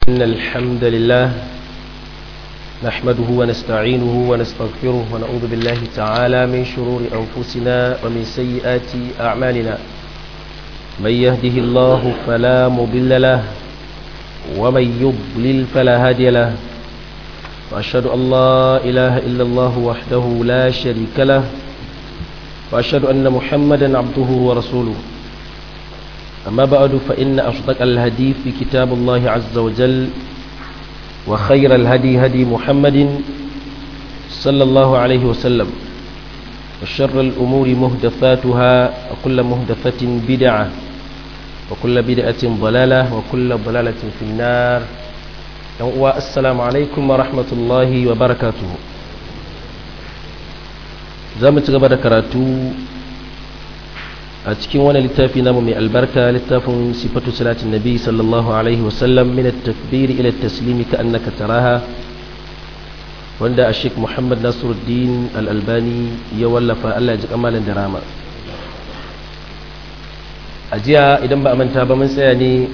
إن الحمد لله نحمده ونستعينه ونستغفره ونعوذ بالله تعالى من شرور أنفسنا ومن سيئات أعمالنا من يهده الله فلا مضل له ومن يضلل فلا هادي له وأشهد أن لا إله إلا الله وحده لا شريك له وأشهد أن محمدا عبده ورسوله أما بعد فإن أصدق الهدي في كتاب الله عز وجل وخير الهدي هدي محمد صلى الله عليه وسلم وشر الأمور مهدفاتها وكل مهدفة بدعة وكل بدعة ضلالة وكل ضلالة في النار السلام عليكم ورحمة الله وبركاته زامت غبر كراتو a cikin wani littafi namu mai albarka littafin sifatu salatin nabi sallallahu alaihi wasallam min at-takbir ila at-taslim ka annaka taraha wanda a sheik muhammad nasiruddin al-albani ya wallafa Allah ya ji kamalan da rama a jiya idan ba a manta ba mun tsaya ne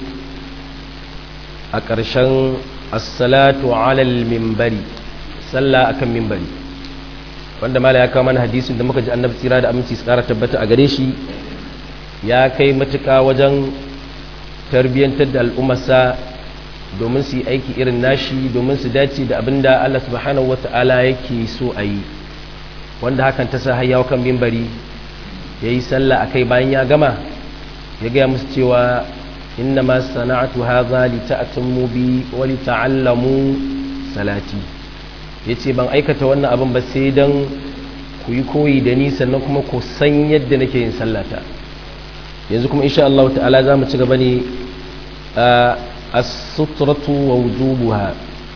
a ƙarshen as-salatu ala al-minbari sallah akan minbari wanda mala ya kawo mana hadisin da muka ji annabi tsira da aminci tsara tabbata a gare shi ya kai matuƙa wajen tarbiyyantar da al'ummarsa domin su yi aiki irin nashi domin su dace da abin da Allah subhanahu wata'ala yake so a yi wanda hakan ta sa hayyawa kan mimbari ya yi sallah a kai bayan ya gama ya gaya musu cewa inna ma sana'atu haza li ta'tammu bi wa li ta'allamu salati yace ban aikata wannan abin ba sai dan ku yi koyi da ni sannan kuma ku san yadda nake yin sallata yanzu kuma insha Allah ta'ala za mu ci gaba ne a suturatu wa wujubuha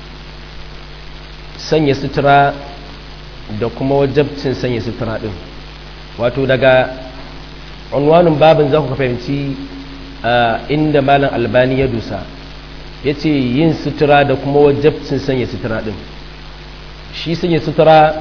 sanya sutura da kuma wajabcin sanya sutura din wato daga unwanin babin za ku fahimci inda malam albani ya dusa ya ce yin sutura da kuma wajabcin sanya sutura din shi sanya sutura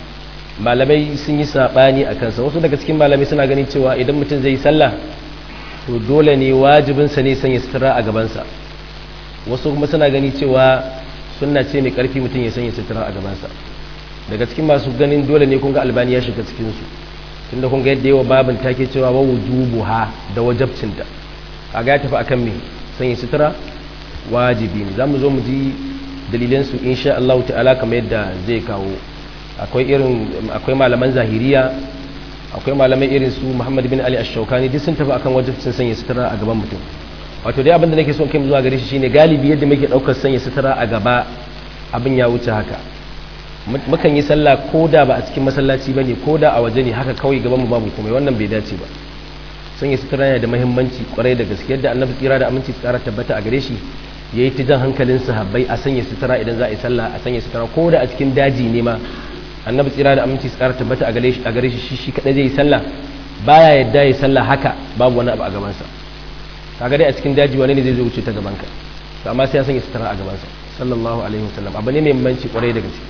malamai sun yi saɓani a kansa wasu daga cikin malamai suna ganin cewa idan mutum zai yi sallah to dole ne wajibinsa ne sanya sutura a gabansa wasu kuma suna gani cewa suna ce mai karfi mutum ya sanya sutura a gabansa daga cikin masu ganin dole ne kunga albani ya shiga cikinsu tunda kunga yadda yawa babin take cewa wa wujubuha da wajabcinta a ga ya tafi akan me sanya sutura wajibi ne za mu zo mu ji dalilansu insha Allah ta'ala kamar yadda zai kawo akwai irin akwai malaman zahiriya akwai malamai irin su Muhammad bin Ali Ash-Shawkani duk sun tafi akan wajibcin sanya sutura a gaban mutum wato dai abin da nake so kai zuwa gare shi shine galibi yadda muke daukar sanya sutura a gaba abin ya wuce haka mukan yi sallah koda ba a cikin masallaci bane koda a waje ne haka kawai gaban mu babu komai wannan bai dace ba sanya sutura yana da muhimmanci kwarai da gaske yadda Annabi tsira da aminci tsara tabbata a gare shi yayi ta jan hankalin sahabbai a sanya sutura idan za a yi sallah a sanya sutura koda a cikin daji ne ma annabi tsira da aminci su kara tabbata a gare shi shi shi kadai zai yi sallah baya yadda ya sallah haka babu wani abu a gabansa kaga dai a cikin daji wani ne zai zo wuce ta gabanka to amma sai ya sanya sutura a gabansa sallallahu alaihi wasallam abu ne mai muhimmanci kwarai da gaske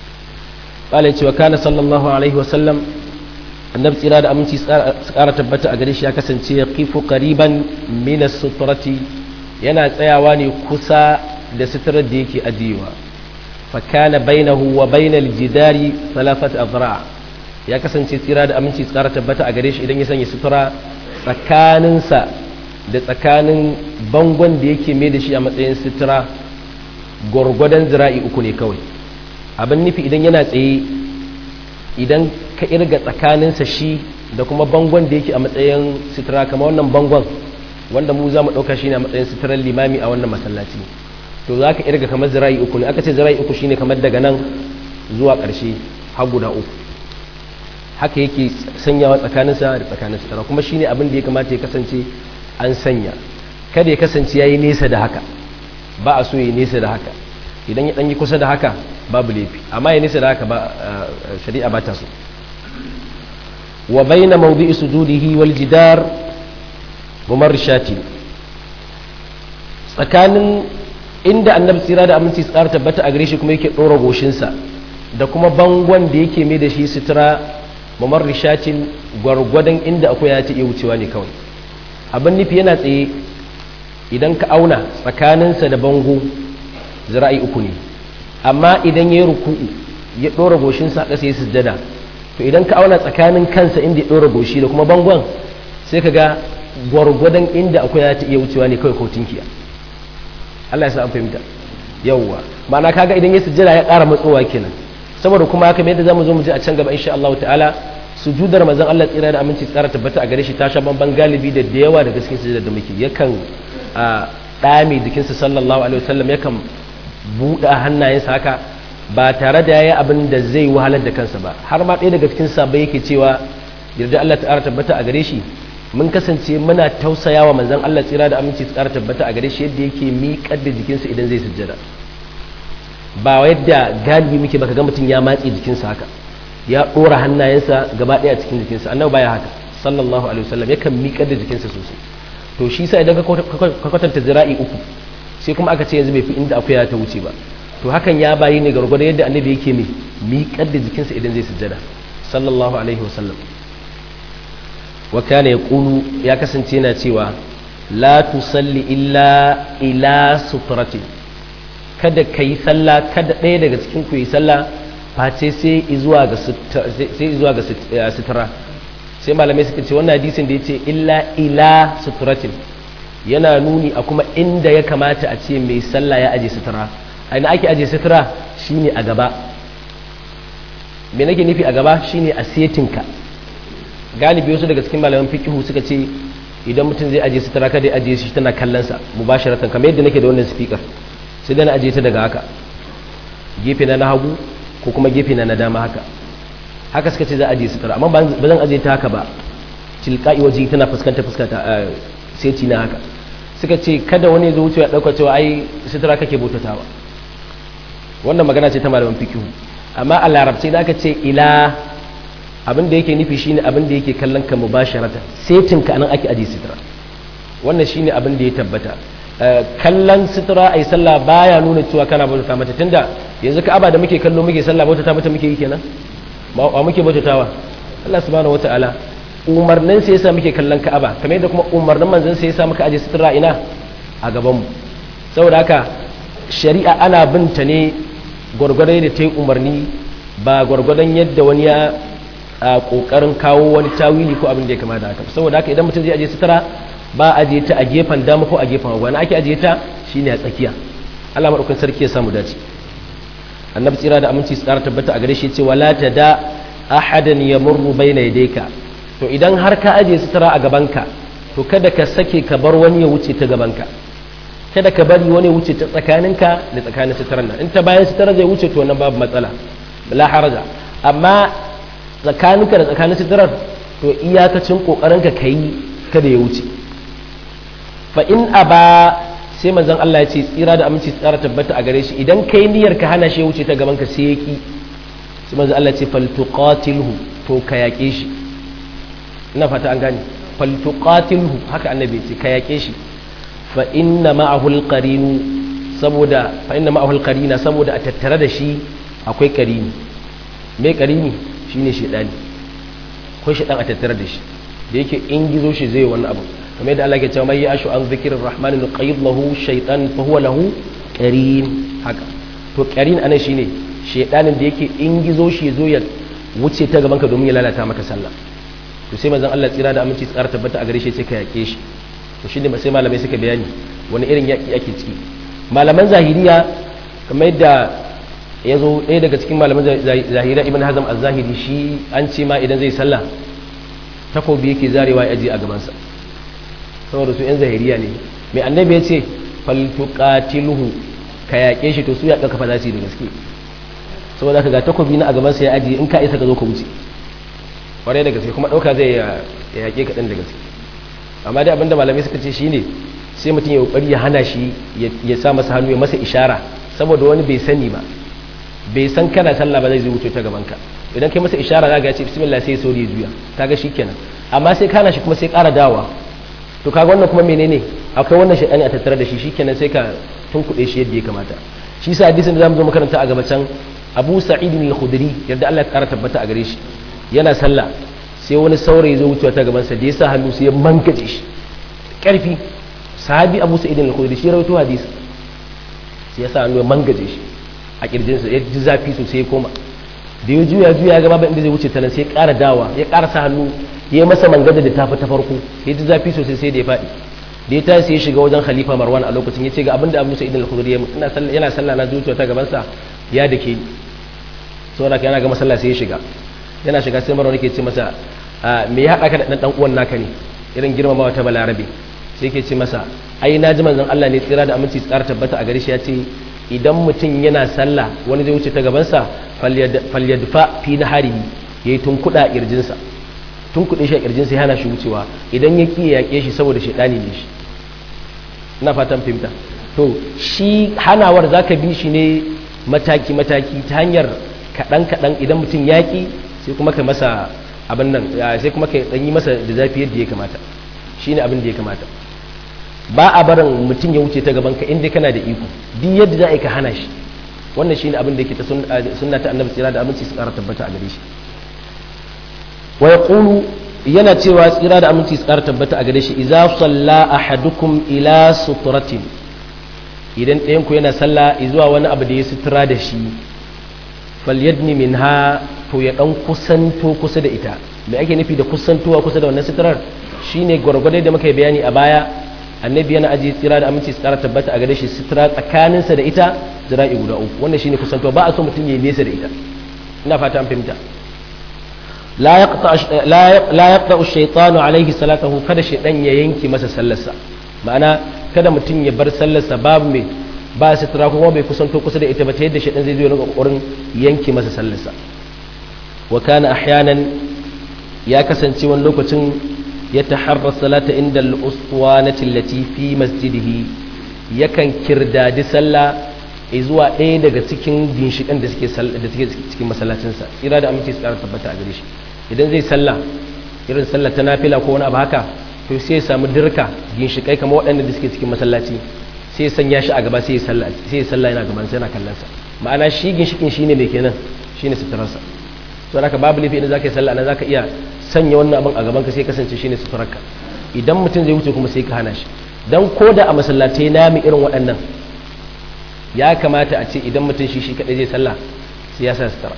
qala cewa kana sallallahu alaihi wasallam annabi tsira da aminci su kara tabbata a gare shi ya kasance ya kifu qariban min as-sutrati yana tsayawa ne kusa da suturar da yake ajiyewa fakana bainahu wa bainal jidari salafat azra ya kasance tsira da aminci tsara tabbata a gare shi idan ya sanya sutura tsakaninsa da tsakanin bangon da yake mai da shi a matsayin sutura gwargwadon zira'i uku ne kawai abin nufi idan yana tsaye idan ka irga tsakaninsa shi da kuma bangon da yake a matsayin sutura kamar wannan bangon wanda mu za mu ɗauka shi ne a matsayin suturar limami a wannan masallaci to za ka irga kamar zira'i uku ne aka ce zira'i uku shine kamar daga nan zuwa ƙarshe har guda uku haka yake sanyawa tsakaninsa da tsakanin sutura kuma shine abin da ya kamata ya kasance an sanya kada ya kasance ya yi nesa da haka ba a so ya nesa da haka idan ya ɗanyi kusa da haka babu laifi amma ya nesa da haka ba shari'a ba ta so wa bayna mawdi'i sujudihi wal jidar mumarrishati tsakanin inda annabi tsira da aminci tsara tabbata a gare shi kuma yake ɗora goshinsa da kuma bangon da yake mai da shi sutura mamar rishacin gwargwadon inda akwai ya ce iya wucewa ne kawai abin nufi yana tsaye idan ka auna tsakaninsa da bango zira'i uku ne amma idan ya yi ruku'u ya ɗora goshinsa ƙasa ya sujjada to idan ka auna tsakanin kansa inda ya ɗora goshi da kuma bangon sai ka ga gwargwadon inda akwai ya ta iya wucewa ne kawai ko tinkiya Allah ya sa an fahimta yawwa ma'ana kaga idan ya sujjada ya ƙara matsowa kenan saboda kuma haka yadda zamu zo mu ji a can gaba insha Allah ta'ala sujudar manzon Allah tsira da aminci tsara tabbata a gare shi ta sha bamban galibi da da yawa daga cikin sujudar da muke yakan a dame jikinsa sallallahu alaihi wasallam yakan buɗe hannayensa haka ba tare da yayi abin da zai wahalar da kansa ba har ma ɗaya daga cikin sabai yake cewa yarda Allah ta'ala tabbata a gare shi mun kasance muna tausayawa manzon Allah tsira da aminci tsara tabbata a gare shi yadda yake miƙar da jikinsa idan zai sujjada ba yadda galibi muke baka ga mutum ya matse jikinsa haka ya ɗora hannayensa gaba ɗaya a cikin jikinsa annabi baya haka sallallahu alaihi wasallam yakan miƙar da jikinsa sosai to shi sa idan ka kwatanta zira'i uku sai kuma aka ce yanzu bai fi inda akuya ta wuce ba to hakan ya bayi ne gargwado yadda annabi yake mai miƙar da jikinsa idan zai sujjada sallallahu alaihi wasallam wa kana yaqulu ya kasance yana cewa la tusalli illa ila sutratin kada ka yi sallah kada ɗaya daga cikin ku yi sallah face sai zuwa ga sutura sai malamai suka ce wannan hadisin da ya ce illa ila suturatin yana nuni a kuma inda ya kamata a ce mai sallah ya aje sutura a ina ake aje sutura shine a gaba me nake nufi a gaba shine a setinka galibi wasu daga cikin malaman fikihu suka ce idan mutum zai aje sutura kada ya aje shi tana kallonsa mubasharatan kamar yadda nake da wannan speaker sai da na aje ta daga haka gefe na na hagu ko kuma gefe na na dama haka haka suka ce za a aje sutura amma ba zan aje ta haka ba tilka'i waje tana fuskanta fuskanta seti na haka suka ce kada wani zo wuce ya dauka cewa ai sutura kake bautatawa wannan magana ce ta malaman fikihu amma a larabci da aka ce ila abin da yake nufi shine abin da yake kallon ka mubasharatan setin ka anan ake aje sutura wannan shine abin da ya tabbata kallon sutura ai sallah baya nuna cewa kana bauta mata tunda yanzu ka'aba da muke kallo muke sallah bauta ta mata muke yi kenan ba muke bautatawa Allah subhanahu wataala umarnin sai yasa muke kallon ka'aba kamar yadda kuma umarnin manzon sai yasa muka aje sutura ina a gaban mu saboda haka shari'a ana binta ne gwargwadon da ta yi umarni ba gwargwadon yadda wani ya kokarin kawo wani tawili ko abin da ya kama da haka saboda haka idan mutum zai aje sutura ba a ajiye ta a gefen dama ko a gefen hagu wani ake ajiye ta shine a tsakiya Allah madaukakin sarki ya samu dace annabi tsira da aminci su tsara tabbata a gare shi ce wala da ahadan yamurru baina yadayka to idan har ka ajiye sutura a gabanka to kada ka sake ka bar wani ya wuce ta gabanka kada ka bari wani ya wuce ta tsakaninka da tsakanin suturar nan in ta bayan suturar zai wuce to nan babu matsala la haraja amma tsakaninka da tsakanin suturar to iyakacin kokarinka kai kada ya wuce fa in aba sai manzon Allah ya ce tsira da aminci tsara tabbata a gare shi idan kai niyyar ka hana shi wuce ta gaban ka sai yaki sai manzon Allah ya ce faltuqatilhu to ka yake shi ina fata an gane faltuqatilhu haka annabi ya ce ka yake shi fa inna ma'ahu alqarinu saboda fa inna ma'ahu alqarina saboda a tattare da shi akwai qarini me qarini shine shedani akwai shedan a tattare da shi da yake in gizo shi zai wani abu kamar yadda Allah ke cewa mai yashu an zikirin rahmani nuqayyid lahu shaytan fa huwa lahu qarin haka to qarin anan shine shaydanin da yake in gizo shi zo ya wuce ta gaban ka domin ya lalata maka sallah to sai manzon Allah tsira da aminci tsara tabbata a gare shi sai ka yake shi to shine sai malamai suka bayani wani irin yaki ake ciki malaman zahiriya kamar yadda ya zo ɗaya daga cikin malaman zahiriya ibn hazm az-zahiri shi an ce ma idan zai sallah takobi yake zarewa ya aje a gabansa saboda su 'yan zahiriya ne mai annabi ya ce faltuqatiluhu ka yaƙe shi to su ya ɗauka fa za su yi da gaske saboda ka ga takobi na a gabansa ya ajiye in ka isa ka zo ka wuce kwarai da gaske kuma ɗauka zai ya yaƙe kaɗan da gaske amma dai abinda malamai suka ce shine sai mutum ya ƙoƙari ya hana shi ya sa masa hannu ya masa ishara saboda wani bai sani ba bai san kana sallah ba zai zo wuce ta gabanka idan kai masa ishara za ga ce bismillah sai sauri ya juya kaga shikenan amma sai kana shi kuma sai ƙara dawa to kaga wannan kuma menene akwai wannan shaytani a tattare da shi shikenan sai ka tunkuɗe shi yadda ya kamata shi sa hadisin da zamu zo makaranta a gaba can Abu Sa'id al-Khudri yadda Allah ya ƙara tabbata a gare shi yana sallah sai wani saurayi zo wucewa ta gaban sa da ya sa hannu sai ya mankace shi ƙarfi sahabi Abu Sa'id al-Khudri shi rawaito hadisi sai ya sa hannu ya mangaje shi a kirjinsa ya ji zafi sosai ya koma da ya juya juya gaba ba inda zai wuce ta nan sai ya ƙara dawa ya ƙara sa hannu ya masa mangaje da tafi ta farko ya ji zafi sosai sai da ya faɗi da ya tashi ya shiga wajen khalifa marwan a lokacin ya ce ga abinda abu sa'id al-khudri yana sallah na zuciya ta gabansa ya dake ni saboda yana ga masallah sai ya shiga yana shiga sai marwan yake ce masa me ya haɗa ka da ɗan ɗan uwan naka ne irin girmamawa ta balarabe sai yake ce masa ai na ji manzon Allah ne tsira da aminci tsara tabbata a gare shi ya ce idan mutum yana sallah wani zai wuce ta gabansa falyadfa fi naharihi yayi tunkuda kirjinsa tunkuɗe shi a kirjinsa ya hana shi wucewa idan ya ki yaƙe shi saboda shaidani ne shi ina fatan fahimta to shi hanawar zaka bi shi ne mataki mataki ta hanyar kaɗan kaɗan idan mutum yaƙi sai kuma ka masa abin nan sai kuma ka ɗan yi masa da zafi yadda ya kamata shi ne abin da ya kamata ba a barin mutum ya wuce ta gaban ka inda kana da iko duk yadda za a yi ka hana shi wannan shi ne abin da yake ta sunna ta annabi tsira da aminci su ƙara tabbata a gare shi wa yaqulu yana cewa tsira da aminci su ƙara tabbata a gare shi idza salla ahadukum ila suturatin idan ɗayan ku yana sallah zuwa wani abu da ya sutura da shi falyadni minha to ya dan kusanto kusa da ita me ake nufi da kusantowa kusa da wannan suturar shine gwargwadon da muka yi bayani a baya annabi yana ajiye tsira da aminci tsara tabbata a gare shi sutura tsakaninsa da ita zira'i guda uku wannan shine kusantowa ba a so mutum ya nesa da ita ina fata an fahimta la yaqta la yaqta ash-shaytanu alayhi salatahu kada shaydan ya yanki masa sallarsa ma'ana kada mutum ya bar sallarsa babu mai ba sutura kuma bai kusanto kusa da ita ba ta yadda shaydan zai zo ya kokarin yanki masa sallarsa wa kana ahyanan ya kasance wani lokacin ya taharra salata inda al-uswanati allati fi masjidihi yakan kirdadi sallah zuwa ɗaya daga cikin ginshiƙan da suke da suke cikin masallacinsa ira da aminci su ƙara tabbata a gare shi idan zai sallah irin sallah ta nafila ko wani abu haka to sai ya samu dirka ginshiƙai kamar waɗanda da suke cikin masallaci sai ya sanya shi a gaba sai ya sallah sai ya sallah yana gaban sai yana kallon sa ma'ana shi ginshiƙin shine mai kenan shine suturarsa to haka babu laifi idan zaka yi sallah nan zaka iya sanya wannan abin a gaban ka sai kasance shine suturarka idan mutum zai wuce kuma sai ka hana shi dan koda a masallatai nami irin waɗannan ya kamata a ce idan mutum shi shi kadai zai sallah sai ya sa sutura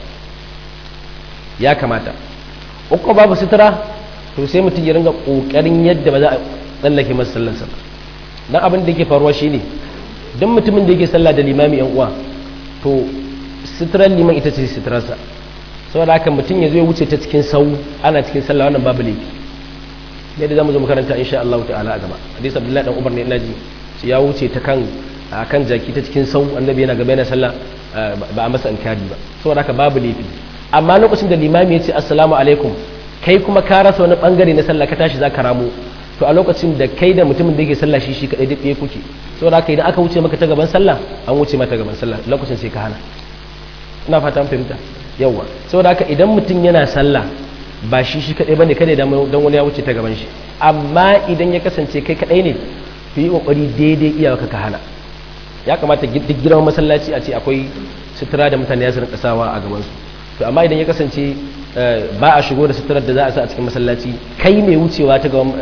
ya kamata uku babu sutura to sai mutum ya ringa kokarin yadda ba za a tsallake masa sallarsa ba dan abin da yake faruwa shine dan mutumin da yake sallah da limami yan uwa to suturar liman ita ce suturarsa saboda haka mutum ya zo ya wuce ta cikin sau ana cikin sallah wannan babu laifi yadda zamu zo makaranta insha Allah ta'ala a gaba hadisi Abdullahi dan Umar ne ina ji ya wuce ta kan akan jaki ta cikin sau annabi yana gaba yana sallah ba a masa inkari ba saboda haka babu laifi amma lokacin da limami ya ce assalamu alaikum kai kuma ka rasa wani bangare na sallah ka tashi za ka ramo to a lokacin da kai da mutumin da yake sallah shi shi kadai duk ɗaya kuke saboda haka idan aka wuce maka ta gaban sallah an wuce mata gaban sallah lokacin sai ka hana ina fata an fahimta yawa saboda haka idan mutum yana sallah ba shi shi kadai bane kada dan wani ya wuce ta gaban shi amma idan ya kasance kai kadai ne to yi kokari daidai iyaka ka hana ya kamata duk girman masallaci a ce akwai sutura da mutane ya su rinka sawa a gaban su to amma idan ya kasance ba a shigo da suturar da za a sa a cikin masallaci kai mai wucewa ta gaban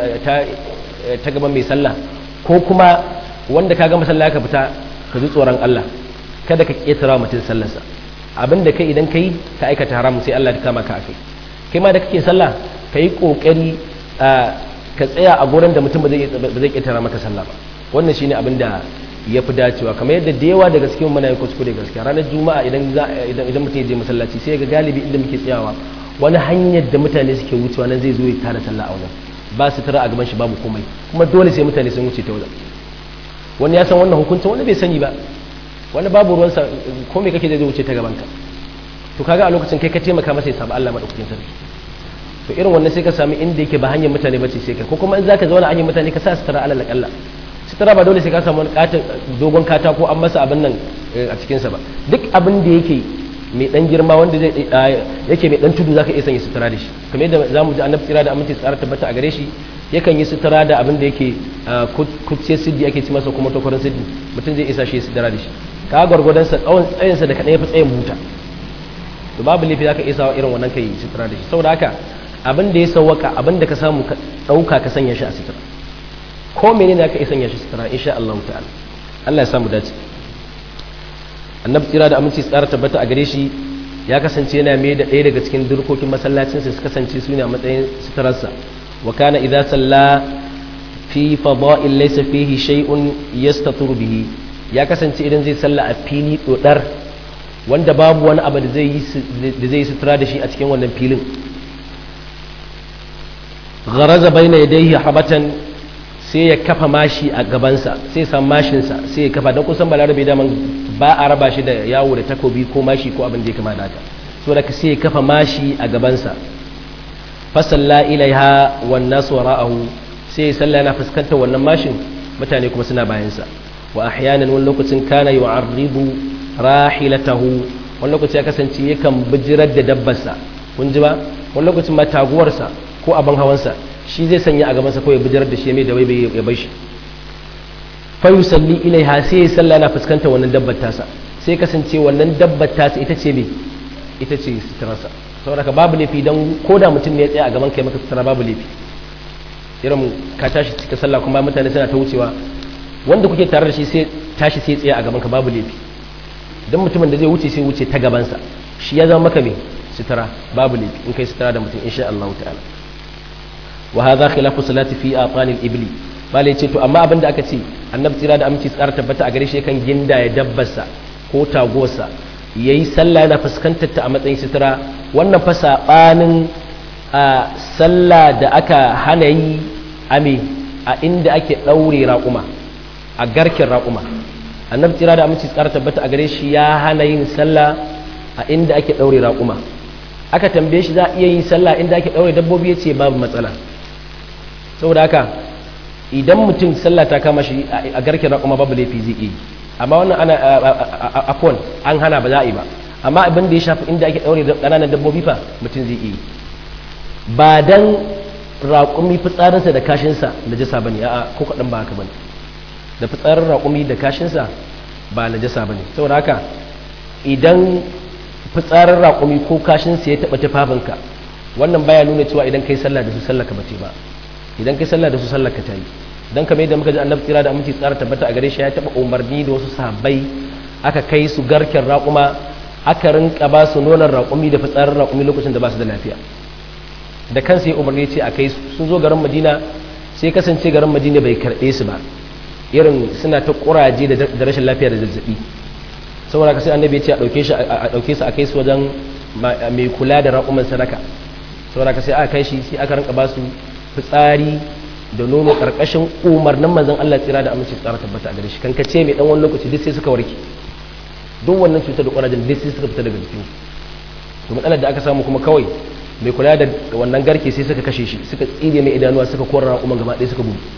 ta gaban mai sallah ko kuma wanda ka ga masallaci ka fita ka ji tsoron Allah kada ka ketara mutum sallarsa abin da kai idan kai ka aikata haramun sai Allah ya kama ka akai kai ma da kake sallah ka yi kokari ka tsaya a gurin da mutum ba zai ƙetara maka sallah ba wannan shine abin da ya fi dacewa kamar yadda da yawa daga cikin muna yi kuskure gaskiya ranar juma'a idan idan mutum ya je masallaci sai ga galibi inda muke tsayawa wani hanyar da mutane suke wucewa nan zai zo ya tara sallah a wajen ba su tara a gaban shi babu komai kuma dole sai mutane sun wuce ta wajen wani ya san wannan hukuncin wani bai sani ba wani babu ruwansa ko me kake zai wuce ta gaban ka to kaga a lokacin kai ka taimaka masa ya samu Allah madaukakin sarki to irin wannan sai ka sami inda yake ba hanyar mutane bace sai ka ko kuma in zaka zauna hanyar mutane ka sa sutura alal akalla sutura ba dole sai ka samu wani katin dogon katako an masa abin nan a cikin sa ba duk abin da yake mai dan girma wanda zai yake mai dan tudu zaka iya sanya sutura da shi kamar yadda zamu ji annabi tsira da aminci tsara tabbata a gare shi yakan yi sutura da abin da yake kucce siddi ake ci masa kuma takwarin siddi mutum zai isa shi sutura da shi ka gwargwadon sa tsawon tsayinsa da kaɗai ya fi tsayin buta to babu laifi zaka iya sawa irin wannan kai sutura da shi saboda haka abin da ya sauwaka abin da ka samu ka dauka ka sanya shi a sutura ko menene zaka iya sanya shi sutura insha Allah ta'ala Allah ya samu dace annabi tsira da aminci tsara tabbata a gare shi ya kasance yana mai da ɗaya daga cikin durkokin masallacinsa su kasance su ne a matsayin suturarsa wa kana idza salla fi fada'il laysa fihi shay'un yastaturu bihi ya kasance idan zai salla a fili dodar wanda babu wani abu da zai yi da zai sutura da shi a cikin wannan filin gharaza baina yadayhi habatan sai ya kafa mashi a gabansa sai san mashinsa sai ya kafa don kusan balarabe daman ba a raba shi da yawo da takobi ko mashi ko abin da ya kama da haka so da sai ya kafa mashi a gabansa fasalla ilaiha wan nasu wara'ahu sai ya salla yana fuskantar wannan mashin mutane kuma suna bayansa wa ahyanan wani lokacin kana yu'arribu rahilatahu wani lokaci ya kasance yakan bijirar da dabbarsa kun ji ba wani lokacin ma taguwarsa ko abin hawansa shi zai sanya a gabansa ko ya bijirar da shi mai da wai ya bai shi fayu salli ilaiha sai ya salla yana fuskantar wannan dabbar tasa sai kasance wannan dabbar tasa ita ce me ita ce suturarsa saboda ka babu laifi don ko da mutum ne ya tsaya a gaban kai maka sutura babu laifi irin ka tashi cika sallah kuma mutane suna ta wucewa wanda kuke tare da shi sai tashi sai tsaya a gaban ka babu laifi don mutumin da zai wuce sai wuce ta gabansa shi ya zama maka me sutura babu laifi in kai sutura da mutum insha Allah ta'ala wa hadha khilafu salati fi aqanil ibli malai ce to amma abinda aka ce annabi tsira da aminci tsara tabbata a gare shi kan ginda ya dabbarsa ko tagosa yayi sallah yana fuskantar ta a matsayin sutura wannan fa sabanin a sallah da aka hana yi ame a inda ake daure raƙuma a garkin raƙuma annabi tsira da aminci tsara tabbata a gare shi ya hana yin sallah a inda ake daure raƙuma aka tambaye shi za a iya yin sallah inda ake daure dabbobi ya ce babu matsala saboda haka idan mutum sallah ta kama shi a garken raƙuma babu laifi zai iya amma wannan ana afon an hana ba za a yi ba amma abin da ya shafi inda ake ɗaure ƙananan dabbobi fa mutum zai iya ba dan raƙumi fitsarinsa da kashinsa da jasa ba ne a ko kaɗan ba haka ba ne da fitsarin raƙumi da kashinsa ba na jasa ba ne saboda haka idan fitsarin raƙumi ko kashinsa ya taɓa tufafinka wannan baya nuna cewa idan kai sallah da su sallah ka bace ba idan kai sallah da su sallar ka tayi dan kamar yadda muka ji annabi tsira da aminci tsara tabbata a gare shi ya taba umarni da wasu sahabbai aka kai su garken raƙuma aka rinka ba su nonon raƙumi da fitsarin raƙumi lokacin da ba su da lafiya da kansa ya umarni ce a kai su sun zo garin madina sai kasance garin madina bai karɓe su ba irin suna ta ƙuraje da rashin lafiya da zazzaɓi saboda ka sai annabi ya ce a ɗauke shi a ɗauke su a kai su wajen mai kula da raƙuman sadaka saboda ka sai aka kai shi sai aka rinka ba su fitsari da nono karkashin umarnin manzon Allah tsira da aminci tsara tabbata a gare shi kan kace mai dan wani lokaci duk sai suka warke duk wannan cutar da ƙwarajin duk sai suka fita daga jikin to matsalar da aka samu kuma kawai mai kula da wannan garke sai suka kashe shi suka tsire mai idanuwa suka kora umar gaba ɗaya suka gudu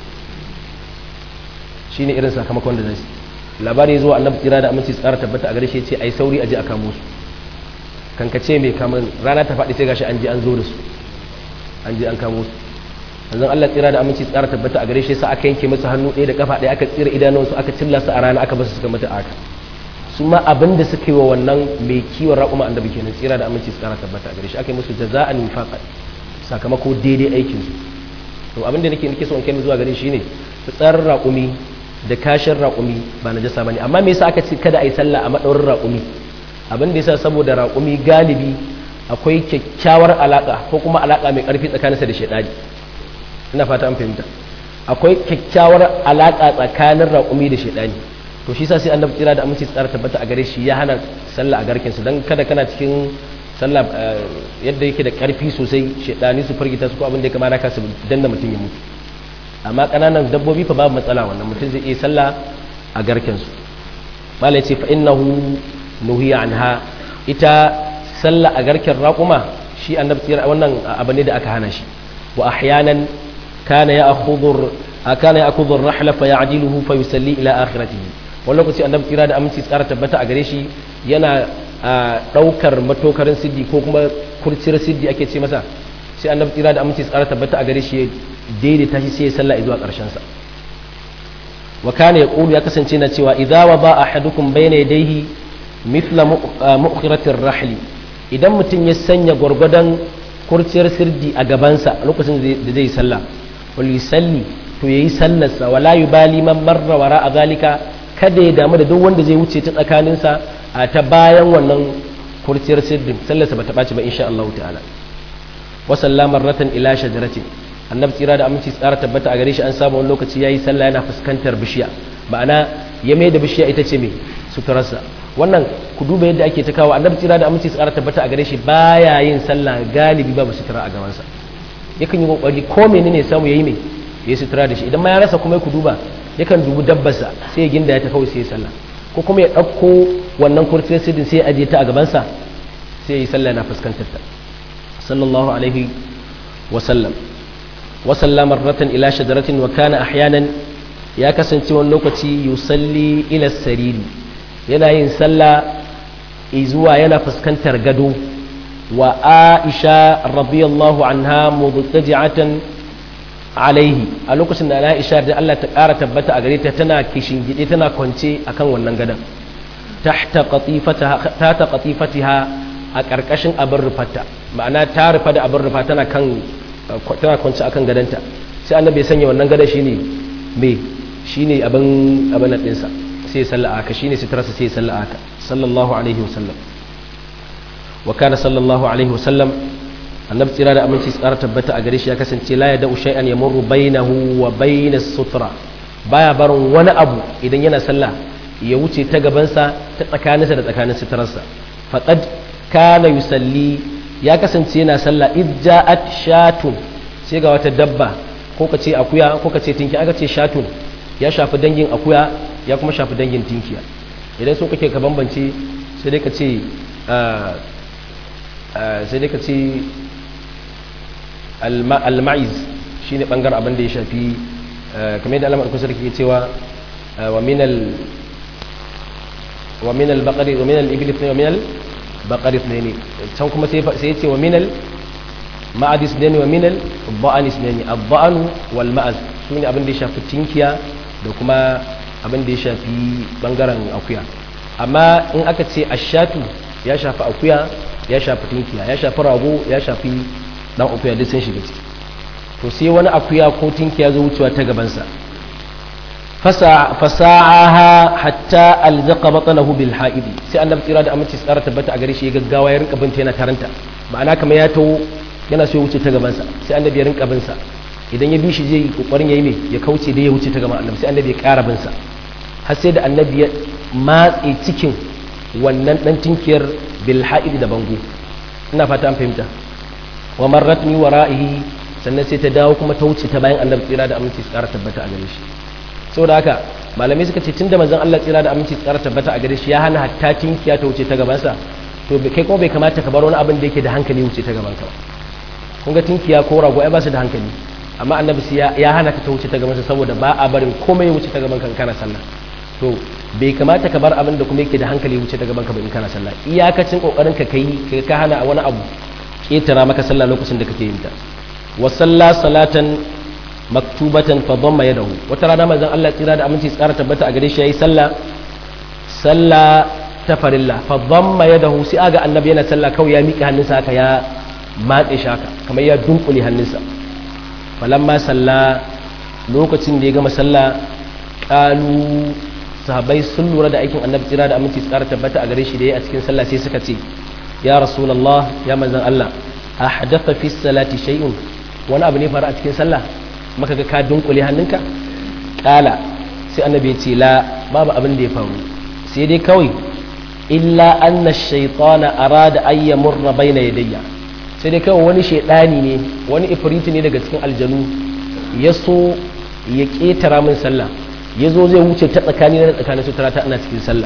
shine irin sakamakon da zai labari zuwa annabi tsira da aminci tsara tabbata a gare shi ce ai sauri a je a kamo su kan kace mai kamar rana ta faɗi sai gashi an je an zo da su an je an kamo su yanzu Allah tsira da aminci tsara tabbata a gare shi sa aka yanke masa hannu ɗaya da kafa ɗaya aka tsira idanunsu aka cilla su a rana aka basu suka mata aka su ma abin da suka yi wa wannan mai kiwon raƙuma annabi kenan tsira da aminci tsara tabbata a gare shi aka yi musu jaza'an nifaqan sakamako daidai aikin su to abin da nake nake so in kai zuwa gare shi ne fitsarin raƙumi da kashin raƙumi ba na jasa bane amma me yasa aka ce kada a yi sallah a madaurin raƙumi abin da yasa saboda raƙumi galibi akwai kyakkyawar alaka ko kuma alaka mai ƙarfi tsakaninsa da shaidani ina fata an fahimta akwai kyakkyawar alaƙa tsakanin raƙumi da shaidani to shi sa sai annabi kira da aminci tsara tabbata a gare shi ya hana sallah a garkin su dan kada kana cikin sallah yadda yake da ƙarfi sosai shaidani su firgita su ko abin da ya kamata ka su danna mutum ya mutu amma ƙananan dabbobi fa babu matsala wannan mutum zai iya sallah a garkin su mala ya ce fa innahu nuhiya anha ita sallah a garken raƙuma shi annabi kira wannan abu ne da aka hana shi wa ahyanan كان يأخذ كان يأخذ الرحل فيعدله فيسلي إلى آخرته wani lokaci annabi kira da aminci tsara tabbata a gare shi yana ɗaukar matokarin siddi ko kuma kurciyar siddi ake ce masa sai annabi kira da aminci tsara tabbata a gare shi daidaita shi sai ya sallah zuwa ƙarshen sa wa kana yaqulu ya kasance na cewa idza wa ba ahadukum bayna yadayhi mithla mu'khiratir rahli idan mutum ya sanya gwargwadon kurciyar sirdi a gabansa lokacin da zai sallah walisalli to yayi sallarsa wala yubali man marra wara a zalika kada ya damu da duk wanda zai wuce ta tsakaninsa a ta bayan wannan kurciyar sirdin sallarsa ba ta ɓaci ba insha Allah ta'ala wa sallama ratan ila shajaratin annabi tsira da aminci tsara tabbata a gare shi an samu wani lokaci yayi sallah yana fuskantar bishiya ma'ana ya mai da bishiya ita ce mai suturarsa wannan ku duba yadda ake ta kawo annabi tsira da aminci tsara tabbata a gare shi baya yin sallah galibi babu sutura a gabansa yakan yi kokari ko menene samu yayi mai yayi sutura da shi idan ma ya rasa kuma ku duba yakan dubi dabbarsa sai ya ginda ya ta kawai sai ya sallah ko kuma ya ɗauko wannan kurciyar sidin sai ya ajiye ta a gabansa sai ya yi sallah na fuskantar ta sallallahu alaihi wa sallam wa sallama marratan ila shajaratin wa kana ahyanan ya kasance wani lokaci yusalli ila sariri yana yin sallah zuwa yana fuskantar gado wa aisha radiyallahu anha mubtaji'atan alaihi a lokacin da aisha da Allah ta ƙara tabbata a gare ta tana kishin gide tana kwance akan wannan gadon tahta qatifataha ta qatifatiha a ƙarƙashin abin rufata ma'ana ta rufa da abin rufa tana kan tana kwance akan gadonta sai annabi ya sanya wannan gadon shine me shine abin abin ɗinsa sai salla aka shine sitarsa sai salla aka sallallahu alaihi wasallam wa kana sallallahu alaihi wasallam annabi tsira da aminci tsara tabbata a gare shi ya kasance la yada'u shay'an yamurru bainahu wa bainas sutra baya barin wani abu idan yana sallah ya wuce ta gabansa ta tsakaninsa da tsakanin sitararsa faqad kana yusalli ya kasance yana sallah idja'at shatun sai ga wata dabba ko kace akuya ko kace tinki aka ce shatun ya shafi dangin akuya ya kuma shafi dangin tinkiya idan so kake ka bambance sai dai ka ce sai dai ka ce al-ma'iz shine bangaren abin da ya shafi kamar yadda alamar kusur ke cewa wa minal wa minal baqari wa minal iblis ne wa minal baqari ne can kuma sai ya ce wa minal ma'adis ne wa minal ba'anis ne ad-ba'anu wal ma'az shine abin da ya shafi tinkiya da kuma abin da ya shafi bangaren akuya amma in aka ce ashatu ya shafi akuya ya shafi tinkiya ya shafi rago ya shafi dan akuya duk sun shiga ciki to sai wani akuya ko tinkiya zo wucewa ta gabansa fasa'aha hatta alzaqa batnahu bil ha'id sai annabi tsira da aminci tsara tabbata a gare shi ya gaggawa ya rinka binta yana taranta ma'ana kamar ya tawo yana so ya wuce ta gabansa sai annabi ya rinka binsa idan ya bi shi zai kokarin yayi me ya kauce da ya wuce ta gaban annabi sai annabi ya ƙara binsa har sai da annabi ya matse cikin wannan dan tinkiyar bil ha'id da bango ina fata an fahimta wa marratni wara'ihi sannan sai ta dawo kuma ta wuce ta bayan annabi tsira da aminci tsara tabbata a gare shi saboda haka malamai suka ce tunda manzon Allah tsira da aminci tsara tabbata a gare shi ya hana hatta tinkiya ta wuce ta gabansa to kai kuma bai kamata ka bar wani abin da yake da hankali wuce ta gaban ka ba kun ga tinkiya ko rago ai ba su da hankali amma annabi ya hana ta wuce ta gabansa saboda ba a barin komai ya wuce ta gaban kan kana sallah to bai kamata ka bar abin da kuma yake da hankali wuce ta gaban ka ba in kana sallah iyakacin kokarin ka kai ka hana wani abu ketara maka sallah lokacin da kake yin ta wa salla salatan maktubatan fa dhamma yadahu wata rana manzon Allah tsira da aminci tsara tabbata a gare shi yayi sallah sallah ta farilla fa dhamma yadahu sai aga annabi yana sallah kawai ya miƙe hannunsa haka ya matse shi haka kamar ya dunkule hannunsa falamma salla lokacin da ya gama sallah kalu sahabbai sun lura da aikin annabi tsira da aminci tsara tabbata a gare shi da ya a cikin sallah sai suka ce ya rasulullah ya manzon Allah ahdatha fi salati shay'un wani abu ne faru a cikin sallah maka ga ka dunkule hannunka kala sai annabi ya ce la babu abin da ya faru sai dai kawai illa anna shaytana arada an yamurra baina yadayya sai dai kawai wani shaidani ne wani ifriti ne daga cikin aljanu ya so ya ketara min sallah ya zo zai wuce ta tsakani na tsakanin sutura ta ana cikin sallah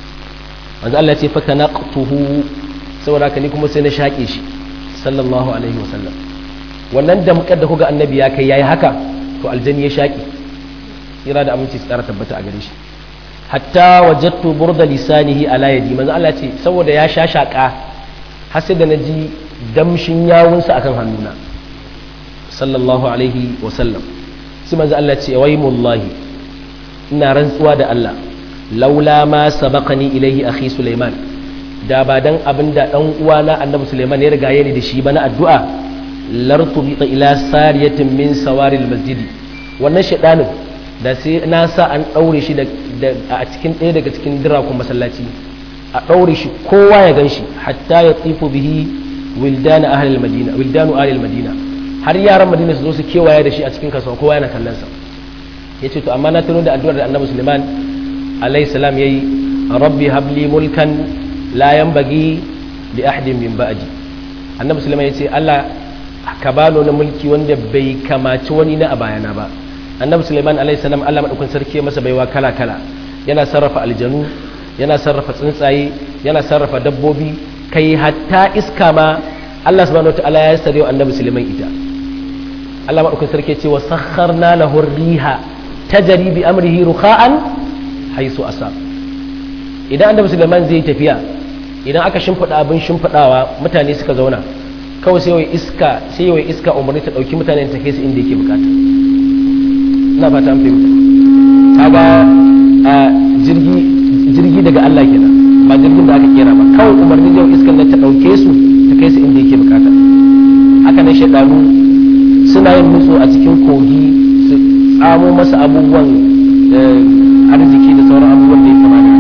manzo Allah ya ce fa kanaqtuhu saboda haka ni kuma sai na shaƙe shi sallallahu alaihi wasallam wannan damkar da kuga annabi ya kai yayi haka to aljani ya shaƙi tsira da aminci su tsara tabbata a gare shi hatta wajattu burda lisanihi ala yadi manzo Allah ce saboda ya sha shaƙa har sai da naji damshin yawunsa akan hannuna sallallahu alaihi wasallam sai manzo Allah ce wai mullahi ina rantsuwa da Allah laula ma sabaqani ilaihi akhi Sulaiman da ba dan abinda dan uwana annabi Sulaiman ya riga ni da shi ba na addu'a lartubita ila sariyatin min sawaril masjidi wannan shaidanin da sai na sa an daure shi a cikin ɗaya daga cikin dirakun masallaci a ɗaure shi kowa ya gan shi hatta ya tsifu bihi wildanu ahlil madina wildanu ahlil madina har yaran madina su zo su kewaye da shi a cikin kasuwa kowa yana kallon sa yace to amma na tuno da addu'ar da annabi Sulaiman alayhi salam yayi rabbi habli mulkan la yanbaghi li ahadin min ba'di annabi Sulaiman yace Allah ka bano na mulki wanda bai kamaci wani na a bayana ba annabi Sulaiman alayhi salam Allah madaukakin sarki masa baiwa kala kala yana sarrafa aljanu yana sarrafa tsuntsaye yana sarrafa dabbobi kai hatta iska ma Allah subhanahu wataala ya sare wa annabi Sulaiman ita Allah madaukakin sarki ce wa sakharna lahu riha tajri bi amrihi rukha'an haisu asab idan annabi Sulaiman zai tafiya idan aka shimfida abin shimfidawa mutane suka zauna kawai sai wai iska sai wai iska umarni ta dauki mutane ta kai su inda yake bukata ina fata an fahimta kaga a jirgi jirgi daga Allah kenan ba jirgin da aka kera ba kawai umarni yau iskan nan ta dauke su ta kai su inda yake bukata haka nan shaidanu suna yin nutso a cikin kogi su tsamo masa abubuwan arziki da sauran abubuwan da ya kama da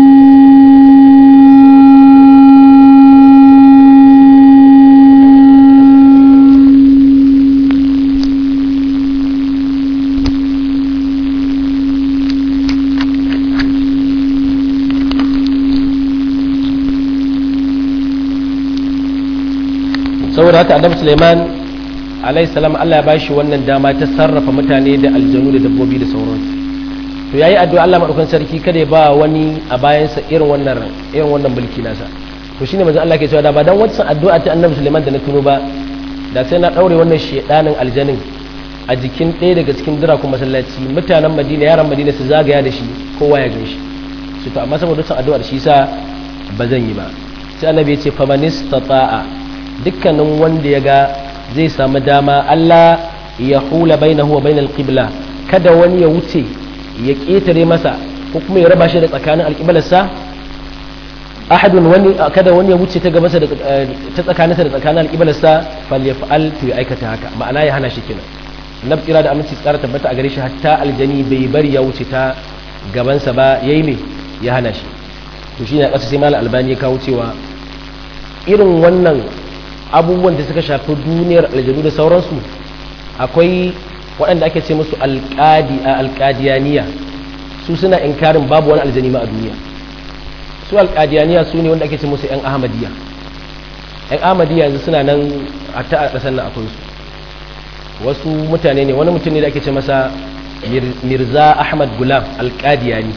saboda haka annabi Sulaiman alayhi salam Allah ya bashi wannan dama ta sarrafa mutane da aljanu da dabbobi da sauransu to yayi addu'a Allah madaukakin sarki kada ya ba wani a bayansa irin wannan irin wannan mulki nasa to shine manzo Allah ke cewa da ba dan wancan addu'a ta annabi Sulaiman da na tuno ba da sai na daure wannan shedanin aljanin a jikin ɗaya daga cikin dirakun masallaci mutanen Madina yaran Madina su zagaya da shi kowa ya gan shi su to amma saboda wancan addu'ar shi sa ba zan yi ba sai annabi ya ce famanistata'a dukkanin wanda ya ga zai samu dama Allah ya hula bainahu wa bainal qibla kada wani ya wuce ya ƙetare masa ko kuma ya raba shi da tsakanin alƙiblarsa ahadun wani kada wani ya wuce ta gabansa ta tsakaninsa da tsakanin alƙiblarsa falyaf'al to ya aikata haka ma'ana ya hana shi kenan annabi kira da aminci tsara tabbata a gare shi hatta aljani bai bari ya wuce ta gabansa ba yayi me ya hana shi to shine a ƙasa sai malam albani ya kawo cewa irin wannan abubuwan da suka shafi duniyar aljanu da sauransu akwai waɗanda ake ce musu alƙadiyaniya su suna inkarin babu wani aljani ma a duniya su alƙadiyaniya su ne wanda ake ce musu 'yan ahmadiyya 'yan ahmadiyya yanzu suna nan a ta a ƙasar nan akwai su wasu mutane ne wani mutum ne da ake ce masa mirza ahmad gulam alƙadiyani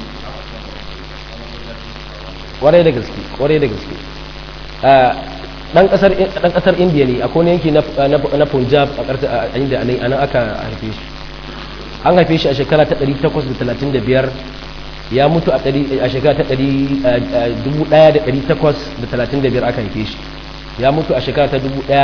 ƙwarai da gaske ƙwarai da gaske dan kasar dan kasar indiya ne akwai yanki na na punjab a karta a inda anan aka haife shi an haife shi a shekara ta 835 ya mutu a shekara ta 1835 aka haife shi ya mutu a shekara ta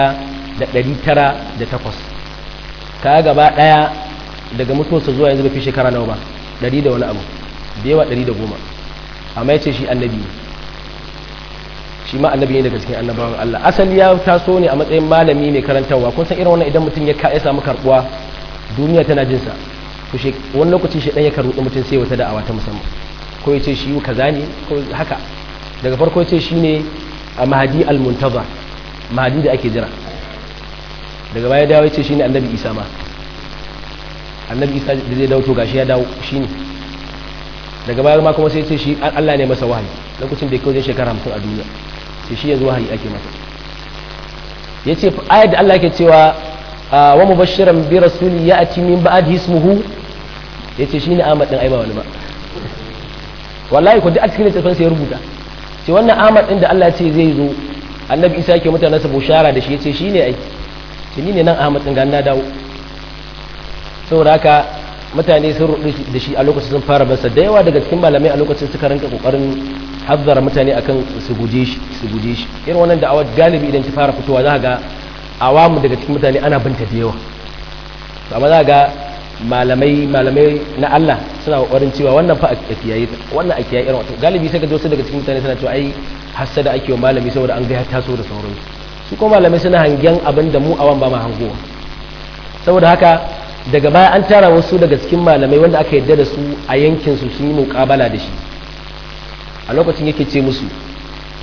1908 ka gaba daya daga mutuwarsa zuwa yanzu bai fi shekara nawa ba 100 da wani abu da yawa 110 amma ya ce shi annabi ne shi ma annabi ne daga cikin annabawan Allah asali ya taso ne a matsayin malami mai karantarwa kun san irin wannan idan mutum ya ya samu karbuwa duniya tana jin sa to shi wani lokaci shi dan ya karuɗi mutum sai wata da'awa ta musamman ko ya ce shi kaza ne ko haka daga farko ya ce shi ne a mahadi al-muntaza mahadi da ake jira daga baya dawo ya ce shi ne annabi isa ma annabi isa da zai dawo to gashi ya dawo shi ne daga baya ma kuma sai ya ce shi Allah ne masa wahayi lokacin da ya kawo shekara hamsin a duniya sai shi yanzu wahayi ake masa ya ce ayat da Allah ke cewa wa mubashiran bi rasuli ya ati min ba'd ismuhu ya ce shi ne Ahmad din ai ba wani ba wallahi ko duk a cikin littafin sai ya rubuta ce wannan Ahmad din da Allah ce zai zo annabi Isa yake mutane sa bushara da shi ya ce shi ne ai ce ni ne nan Ahmad din ga na dawo saboda haka mutane sun rudu da shi a lokacin sun fara basa da yawa daga cikin malamai a lokacin suka rinka kokarin hazzara mutane akan su guje shi su guje shi irin wannan da'awa galibi idan ta fara fitowa za ga awamu daga cikin mutane ana binta da yawa amma za ga malamai malamai na Allah suna kokarin cewa wannan fa a kiyaye wannan a kiyaye irin wato galibi sai ga wasu daga cikin mutane suna cewa ai hasada ake wa malami saboda an ga ya taso da sauransu su kuma malamai suna hangen abin da mu awan ba ma hangowa saboda haka daga baya an tara wasu daga cikin malamai wanda aka yadda da su a yankin su sun yi muƙabala da shi a lokacin yake ce musu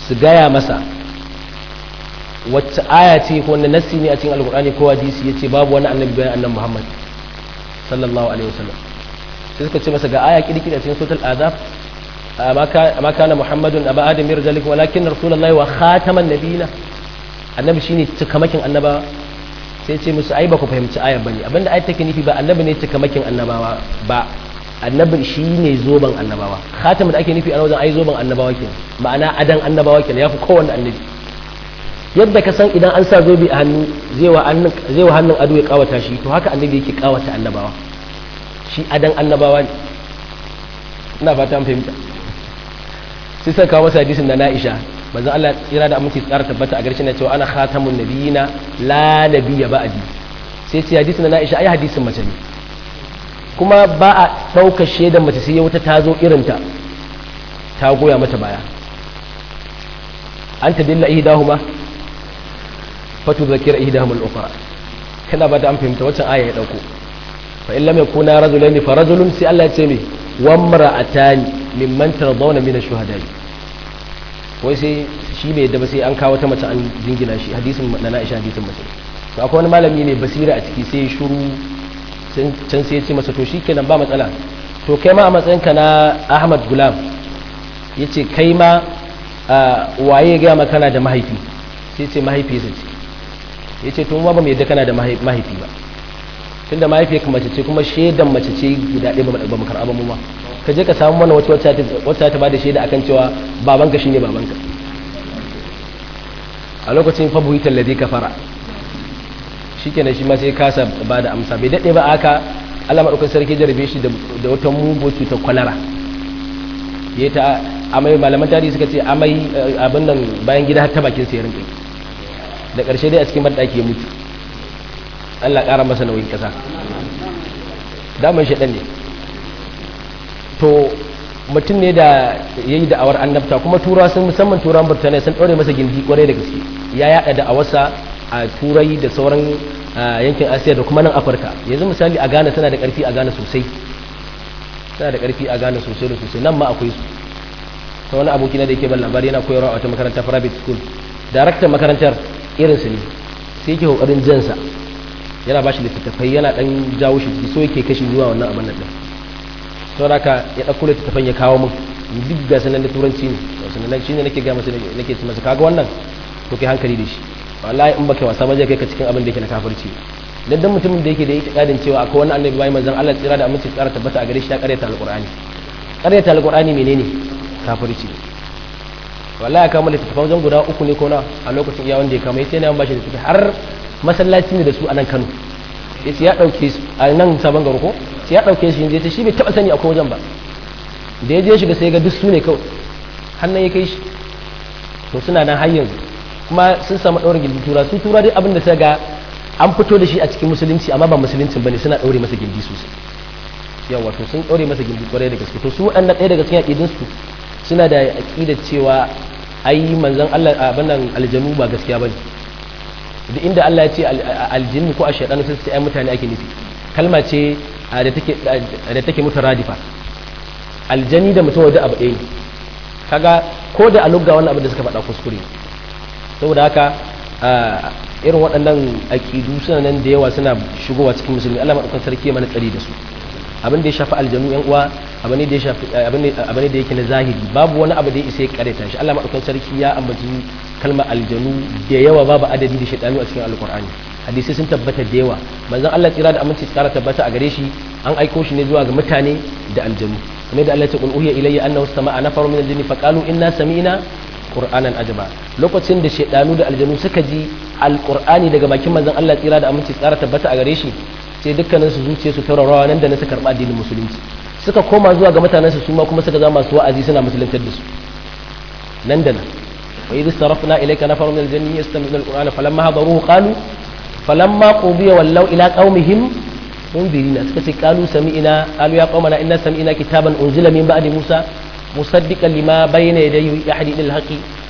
su gaya masa wacce aya ce ko wanda nassi ne a cikin alkur'ani ko hadisi yace babu wani annabi bayan annabi Muhammad sallallahu alaihi wasallam sai suka ce masa ga aya kirkira cikin suratul azab amma kana muhammadun aba adam yarjalikum walakin rasulullahi wa khataman nabiyina annabi shine cikamakin annaba sai ce musu ai ba ku fahimci ayar bane abinda ayar take nufi ba annabi ne cikamakin annabawa ba annabi shine zoban annabawa khatamin da ake nufi a wajen ai zoban annabawa kenan ma'ana adan annabawa kenan yafi kowanne annabi yadda ka san idan an sa zobe a hannu zai wa hannun ado ya kawata shi to haka annabi yake kawata annabawa shi adan annabawa ne ina fata an fahimta sai sai kawo masa hadisin da na'isha manzon Allah tsira da aminci tsara tabbata a garshe na cewa ana khatamun nabiyina la nabiyya ba'di sai sai hadisin da na'isha ai hadisin mace ne kuma ba a ɗaukar shaidan mace sai wata ta zo irinta ta goya mata baya an ta dilla ihdahuma fatu zakira ihdahum al-ukhra kana ba da an fahimta wacce aya ya dauko fa in lam yakuna rajulaini fa rajulun sai Allah ya ce me wa imra'atani mimman tardawna min ash-shuhada wai sai shi bai yadda ba sai an kawo ta mace an jingina shi hadisin na Aisha hadisin mace to akwai wani malami ne basira a ciki sai shuru can sai ya ce masa to shikenan ba matsala to kai ma a matsayinka na Ahmad Gulam yace kai ma waye ya gaya maka kana da mahaifi sai ce mahaifiyarsa ce ya ce tun ba mu yadda kana da mahaifi ba tun da mahaifiyarka mace ce kuma shaidan mace ce guda ɗaya ba mu karɓa mu ma ka je ka samu mana wacce wacce ta bada shaida akan cewa babanka shine babanka a lokacin fa buhi tallazi ka fara shikenan shi ma sai kasa ba da amsa bai daɗe ba aka Allah madaukakin sarki jarabe shi da wata mugu cutar kwalara ya ta amai malaman tarihi suka ce amai abin nan bayan gida har ta bakin sai rinka da ƙarshe dai a cikin banɗaki ya mutu Allah ƙara masa nauyin ƙasa daman shaɗan ne to mutum ne da ya yi da'awar annabta kuma tura sun musamman turan burtaniya sun ɗaure masa gindi ƙwarai da gaske ya yaɗa da'awarsa a turai da sauran yankin asiya da kuma nan afirka yanzu misali a ghana tana da ƙarfi a ghana sosai tana da ƙarfi a ghana sosai da sosai nan ma akwai su ta wani aboki na da yake ban labari yana koyarwa a wata makaranta private school daraktan makarantar irinsu ne sai yake kokarin jansa yana ba shi littattafai yana dan jawo shi so yake kashi zuwa wannan abin nan sau da ya ɗauko littattafan ya kawo min duk ga sanan da turanci ne sanan shi ne nake ga masa nake ci masa kaga wannan to kai hankali da shi wallahi in baka wasa ba zai kai ka cikin abin da yake na kafirci dan dan mutumin da yake da itikadin cewa akwai wani annabi bai manzon Allah tsira da aminci tsara tabbata a gare shi ya karyata alqur'ani karyata alqur'ani menene kafirci wallahi kama littattafan wajen guda uku ne ko na a lokacin iya wanda ya kama yace ne an bashi littattafai har masallaci ne da su a nan Kano yace ya dauke su a nan sabon garo ko sai ya dauke shi yace shi bai taba sani akwai wajen ba da ya je shiga sai ga duk su ne kawai hannun ya kai shi to suna nan har yanzu kuma sun samu ɗaurin gindi tura su tura dai abin da sai ga an fito da shi a cikin musulunci amma ba musuluncin bane suna ɗaure masa gindi sosai yawa to sun ɗaure masa gindi kwarai da gaske to su waɗanda ɗaya daga cikin aƙidun su suna da aƙidar cewa ai manzon Allah abin nan aljanu ba gaskiya bane duk inda Allah ya ce aljinnu ko ashaytan sai sai ai mutane ake nufi kalma ce da take da take mutaradifa aljani da mutum wajen abu ɗaya ne kaga ko da a lugga wannan abin da suka faɗa kuskure saboda haka irin waɗannan aƙidu suna nan da yawa suna shigowa cikin musulmi Allah maɗaukan sarki mana tsari da su abin da ya shafi aljanu yan uwa abin da ya shafi abin da yake na zahiri babu wani abu da ya isa ya kareta shi Allah maɗaukan sarki ya ambaci kalmar aljanu da yawa babu adadi da shaitanu a cikin alkur'ani hadisi sun tabbata da yawa manzon Allah tsira da aminci tsara tabbata a gare shi an aiko shi ne zuwa ga mutane da aljanu kamar da Allah ya ce qul uhiya ilayya annahu sama'a nafaru min al-jinni faqalu inna sami'na qur'anan ajaba lokacin da shaidanu da aljanu suka ji alqur'ani daga bakin manzon Allah tsira da aminci tsara tabbata a gare shi sai dukkanin su zuciye su taurawa nan da na suka karba addinin musulunci suka koma zuwa ga mutanen su kuma kuma suka zama masu wa'azi suna musuluntar da su nan da nan wa idh sarafna ilayka nafaru min al-jinni yastami'una al-qur'ana falamma hadaruhu qalu falamma qudiya wallaw ila qaumihim mundirina suka ce qalu sami'na qalu ya qaumana inna sami'na kitaban unzila min ba'di musa مصدقا لما بين يديه يهدي الى الحق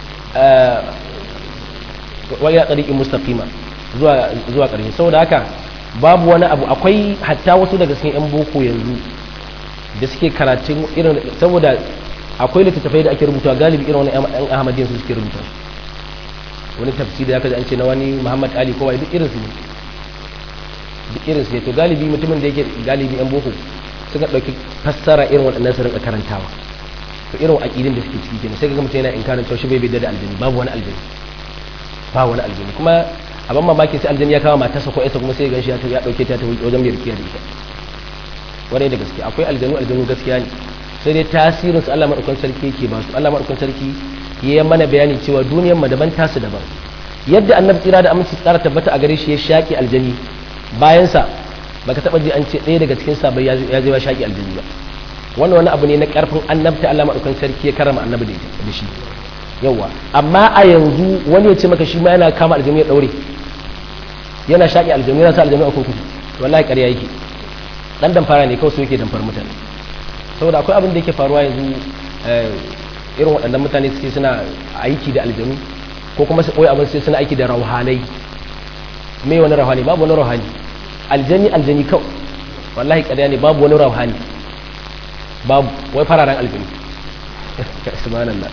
والى طريق مستقيما zuwa zuwa ƙarshe saboda haka babu wani abu akwai hatta wasu daga cikin yan boko yanzu da suke karatun irin saboda akwai littattafai da ake rubuta galibi irin wani yan ahmadiyya su suke rubuta wani tafsiri da aka ji an ce na wani muhammad ali kowa duk irin su ne duk irin su ne to galibi mutumin da yake galibi yan boko suka ɗauki fassara irin waɗannan su rinka karantawa to irin aƙidin da suke ciki kenan sai ga mutum yana inkarin cewa shi bai bai da aljani babu wani aljani ba wani aljani kuma abin mamaki sai aljani ya kawo matarsa ko ita kuma sai gan shi ya ɗauke ta ta wajen mai rikiya da ita wani da gaske akwai aljanu aljanu gaskiya ne sai dai tasirin su Allah madaukakin sarki yake ba su Allah madaukakin sarki ya mana bayani cewa duniyar mu daban tasu daban yadda annabi tsira da aminci tsara tabbata a gare shi ya shaki aljani bayan sa baka taba ji an ce ɗaya daga cikin sabai ya je ya shaki aljani ba wannan wani abu ne na karfin annabta Allah madaukakin sarki ya karama annabi da shi yawa amma a yanzu wani ya ce maka shi ma yana kama aljanu ya daure yana shaki aljanu yana sa aljanu a kurkuku wallahi ƙarya yake dan damfara ne kawai su yake damfar mutane saboda akwai abin da yake faruwa yanzu irin waɗannan mutane suke suna aiki da aljanu ko kuma su ɓoye abin sai suna aiki da rauhanai me wani rauhani babu wani rauhani aljani aljani kawai wallahi ƙarya ne babu wani rauhani babu wai fararen aljani subhanallah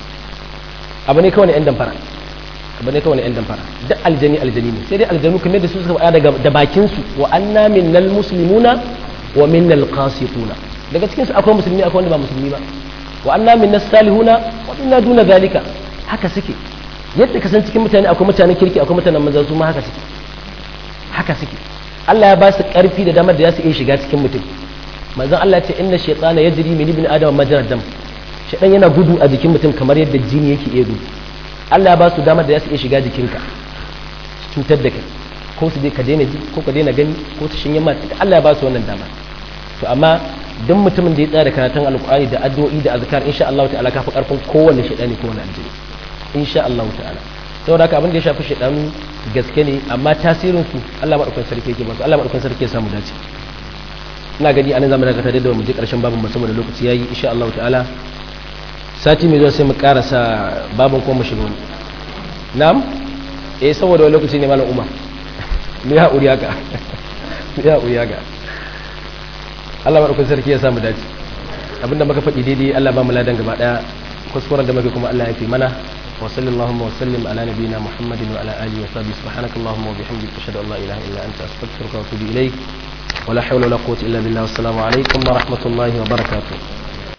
abu ne kawai ne yan damfara abu ne kawai ne yan damfara duk aljani aljani ne sai dai aljanu kamar da su suka faɗa daga da bakin su wa anna minnal muslimuna wa minnal qasituna daga cikin su akwai musulmi akwai wanda ba musulmi ba wa anna minnas salihuna wa minna duna zalika haka suke yadda ka san cikin mutane akwai mutanen kirki akwai mutanen manzan su ma haka suke haka suke Allah ya ba su karfi da damar da za su iya shiga cikin mutum manzon Allah ya ce inna shaytana yajri min ibn adam majrad dam shaytan yana gudu a jikin mutum kamar yadda jini yake iya gudu Allah ya ba su damar da za su iya shiga jikinka cutar da kai ko su je ka daina ji ko ka daina gani ko su shinye ma Allah ya ba su wannan dama to amma duk mutumin da ya tsaya da karatun alkur'ani da addu'o'i da azkar insha Allah ta'ala kafi karfin kowanne shaidani ko wani aljini insha Allah ta'ala saboda haka abin da ya shafi shaidanu gaske ne amma tasirin su Allah madaukakin sarki yake masu Allah madaukakin sarki ya samu dace ina gani anan zamu daga tare da mu je karshen babin musamman da lokaci yayi insha Allah ta'ala sati mai zuwa sai mu karasa babin ko mu shiga wani na'am eh saboda wani lokaci ne malam Umar ni ya uriya ga ya uriya ga Allah maɗaukun sarki ya samu dace abinda muka faɗi daidai Allah ba mu ladan gaba ɗaya kuskuren da muke kuma Allah ya fi mana wa sallallahu wa sallim ala nabiyina Muhammadin wa ala alihi wa sahbihi subhanakallahumma wa bihamdika ashhadu an la ilaha illa anta astaghfiruka wa atubu ilayk wa la hawla wa la quwwata illa billah wassalamu alaikum wa rahmatullahi wa barakatuh